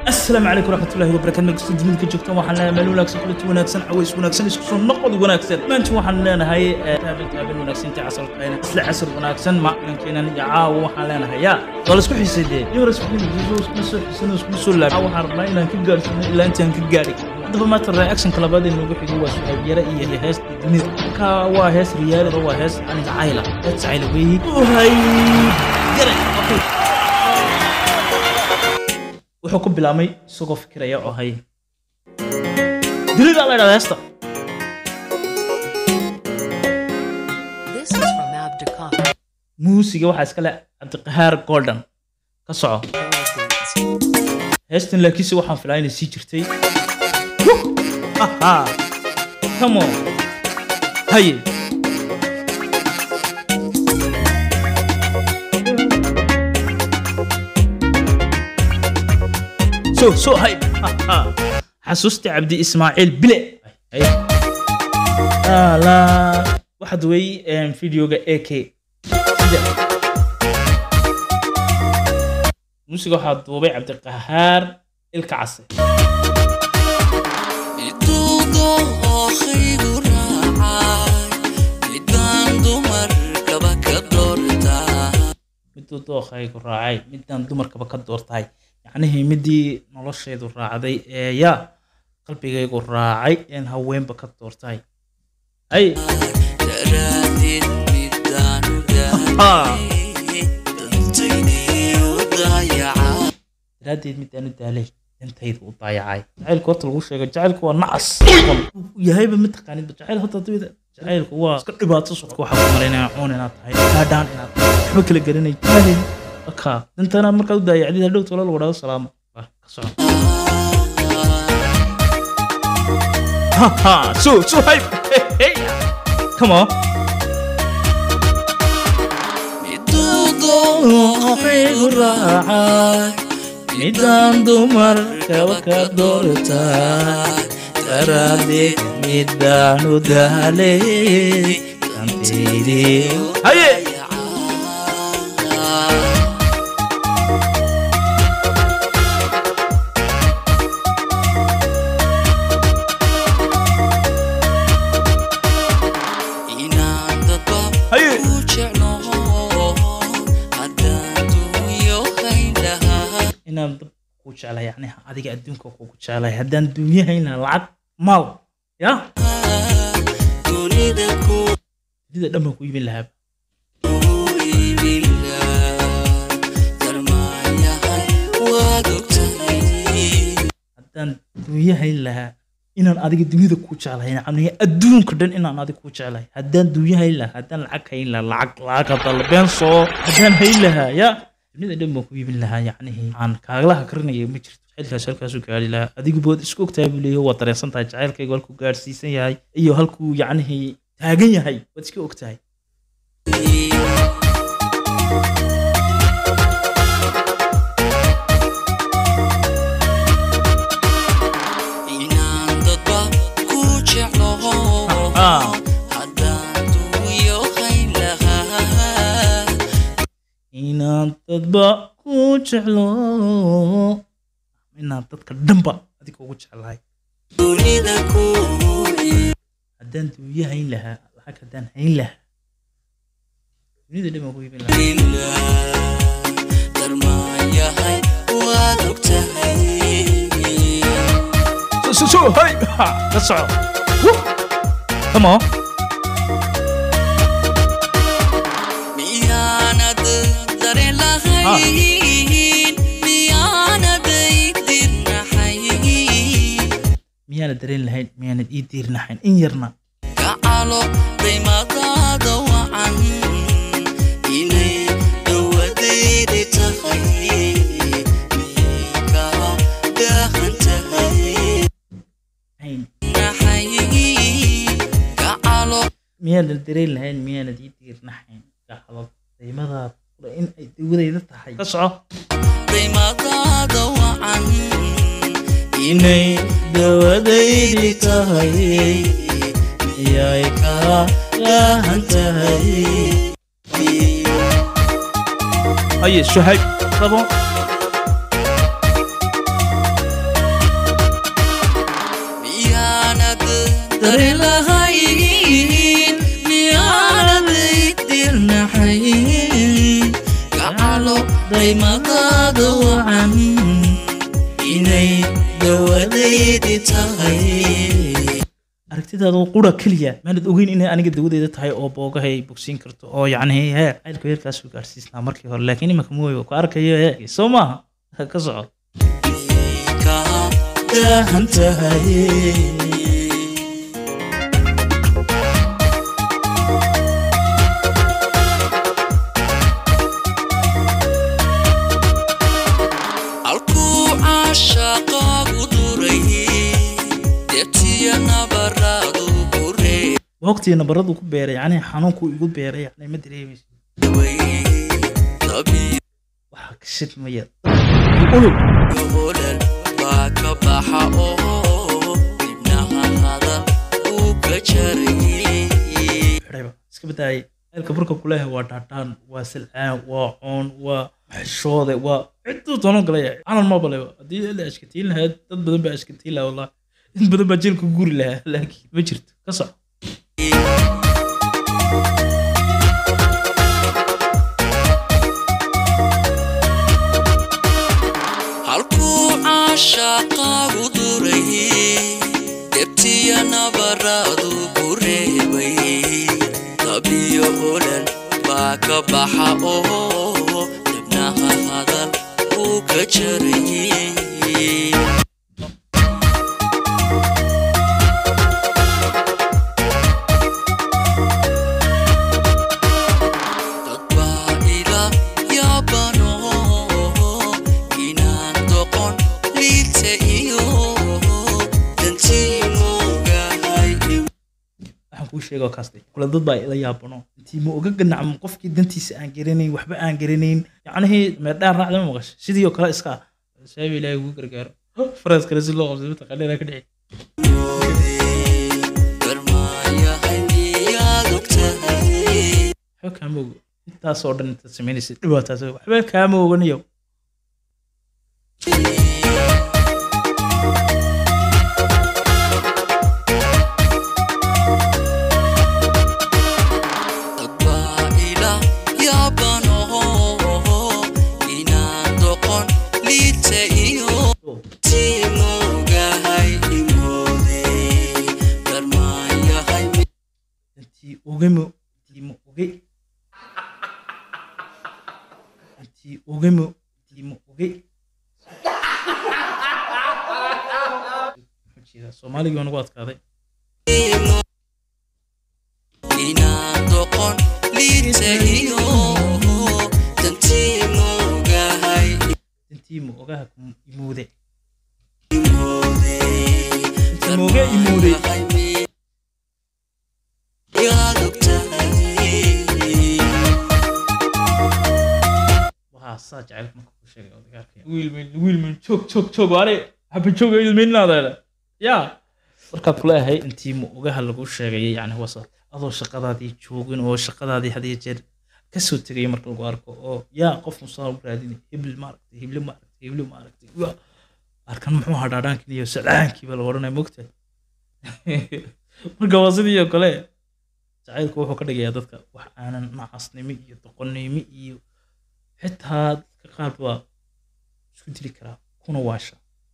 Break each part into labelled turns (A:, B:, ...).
A: asalaamu calaykum waraxmatullahi wabarakatu magasta dunida ka joogtaan waxaan leenahay meel wanaagsan kulanti wanaagsan caways wanaagsan isku soo noqod wanaagsan maanta waxaan leenahay taaban taaban wanaagsan intii casarkayna isla casar wanaagsan maalinkeenan iyo caawa waxaan leenahay yaa waa la isku xiisay dee yowra iskuma soo xiisan iskuma soo laabay waxaan rabnaa inaan ka gaarsiino ilaa intaan ka gaari haddaba maanta reactionka labaad ee noogu xigo waa su'aal yara iyo heesta dunida marka waa hees riyaali waa hees ani jacayla hees jacayla weeyi uhay yaray okay wuxuu ku bilaabmay isagoo fikiraya oo hay dunida la idhahda heesta
B: This is from Abdicom.
A: muusiga waxaa iska leh cabdiqahaar golden ka soco heestan laakiinse waxaan filaa inay sii jirtay Haha. come on haye so so hype Haha. xasuusta cabdi ismaaciil bile Haye. la waxaad wey videoga ak sida muusiga waxaa duubay cabdiqahaar ilka case miduu dookhaygu raacay midaan dumarkaba ka doortahay yacnihii midii noloshaydu raacday ee yaa qalbigaygu raacay een haweenba ka doortahay ay daraaddeed midaan u daalay intaydu u daayacay jacaylku horta lagu sheego jacaylku waa nacas yahayba mataqaanidba jacayl hadda dawida jacaylku waa iska dhibaato socodka waxaa ku malaynaya cuun inaad tahay gaadhaan inaad tahay waxba kala garanay jaahil aka dantana markaad u daayacdid hadhow tolo lagu dhahdo salaamo Waa, ka soco haha so so hype hey come on dookhaygu raacay midaan dumarkaba ka doortaay daraaddeed midaan u daalay dantaydii haye haye inaan dab ku jeclay yacni adiga adduunka kugu jeclay haddaan duunyahayn lahaa lacag maal ya dunida dhan baan ku iibin lahaaba haddaan duunyahayn lahaa inaan adiga dunida ku jeclahay yacni adduunka dhan inaan adiga ku jeclahay haddaan duunyahayn lahaa haddaan lacag hayn lahaa lacag lacag hadda la been soo haddaan hayn lahaa ya dunida dhan baan ku iibin lahaa yacnihi aan kaaglaha karinaya ma jirto jacaylkaas halkaasuu gaari lahaa adigu bood isku ogtahay buu leeyahay waad dareensan tahay jacaylkaygu halkuu gaadhsiisan yahay iyo halkuu yacnihi taagan yahay waad iska ogtahay Ah. inaan dadba ku jeclo inaan dadka dhanba adiga ugu jeclahay haddaan duunya hayn lahaa lacag haddaan hayn lahaa dunida dhan baan ku iibin lahaa so so hay ha ka soco Woo. come on miyaana dareen lahayn miyaanad ii diirnahayn in yarna hayn miyaanad dareen lahayn miyaanad ii diirnahayn gacalo qiimadaad kula in ay dawadayda tahay ka soco inay dawadaydi tahay yay kaa laahan tahay haye suhayb rabo
C: darelahayn miyaanaday dirnaxayn gacalo daymadaada wacan inay dawadaydi tahay
A: aragtidaada qura keliya maanad ogeyn inay aniga dawadeeda tahay oo boogahay ay bogsiin karto oo yacni hee caylka heerkaasuu gaarsiisnaa markii hore laakiin imanka mooy ku arkayo hee soo maaha ka soco
C: ka daahan tahay halkuu caashaqaagu duray deebtiya nabaraadu buree
A: waqtiga nabaradu ku beeray yacni xanuunku igu beeray yacni ma dareemayso
C: tabiyo
A: waxaa ka shidmaya ulug
C: olal baa ka baxa oo dibnaha hadal uu ka jarayay
A: xidhayba iska badaayay ceelka burka kuleeyahay waa dhaadhaan waa silcaan waa coon waa xishoode waa ciduu doono galaya calan ma baleba haddii la ashkatiin lahaa dad badan baa ashkatiin lahaa wallahi in badan baa jeelka guri lahaa laakiin ma jirto ka soco
C: halkuu caashaqaagu duray debtiya nabaraadu ku reebay tabiyo olal baa ka baxa oo dibnaha hadal uu ka jarayay dad baa ila yaabano inaan doqon liita iyo dantiimogahay
A: waxaan kuu sheegoo kaastay kula dad baa ila yaabano intii ma oga ganacmo qofkii dantiisa aan garanayn waxba aan garanayn yacnihii meerdhaan raacda ma maqasho sidii oo kale iska ah saabi ilaahay ugu gargaaro faraas kale si loo qabsay mataqaanina ka dhici
C: garmaayahay miyaad ogtahay
A: waxba kaama ogo intaasoo dhan intaad samaynaysid dhibaataas waxba kaama oganiyo
C: dad baa ila yaabano inaan doqon liita iyo tiimogahay imoode garmaayahay
A: intii ogamo intii ma oge intii ogamo intii ma oge Muxuu jeedaa? soomaaligii waa nagu adkaaday
C: inaan doqon liita iyo dantiimogahay
A: intii ma ogaha ku imuude
C: imoode
A: Imooge, imoode.
C: yaad ogtahay
A: waxaa saa jacaylka marka ku sheegay odagaarkay wiilmin wiilmin joog joog joog waane haba jooga ilminaadaada yaa markaad kuleeyahay intii ma ogaha lagu sheegayay yani wasa adoo shaqadaadii joogin oo shaqadaadii had iyo jeer kasoo tegaya marka lagu arko oo yaa qof musaa u raadinay hebel maaragtay heble maaragtay heble maaragtay waa arkan muxuu ahaa dhaadhaankin iyo sacaankii baa la odhanaya mogtahay marka waa sidii oo kale jacaylku wuxuu ka dhigayaa dadka wax aanan nacasnimo iyo doqonnimo iyo xitaa dadka qaar baa isku dili karaa kuna waasha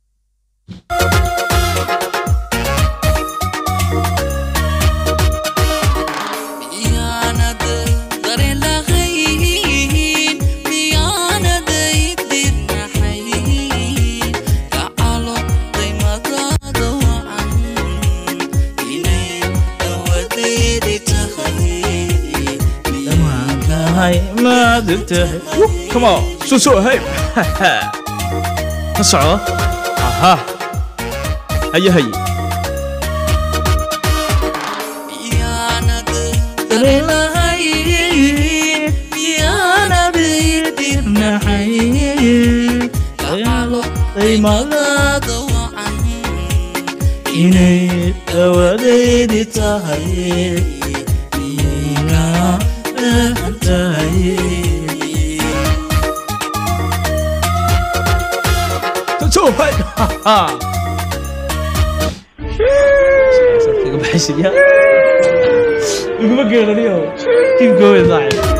C: miyaanad dareen lahayn miyaanaday dirnaxayn gacalo daymadaada wacan inay dawadeedi tahay
A: dhammaankahay maad ogtahay come on soo soo hay ka soco aha haye haye
C: miyaanad dareen lahayn miyaanaday dirnaxayn gacalo daymadaada wacan
A: inay dawadeedi tahay ina dhahan tahay soo hay kaga baxay ceshay ya iguma geeraniyo kiib goobe saaxib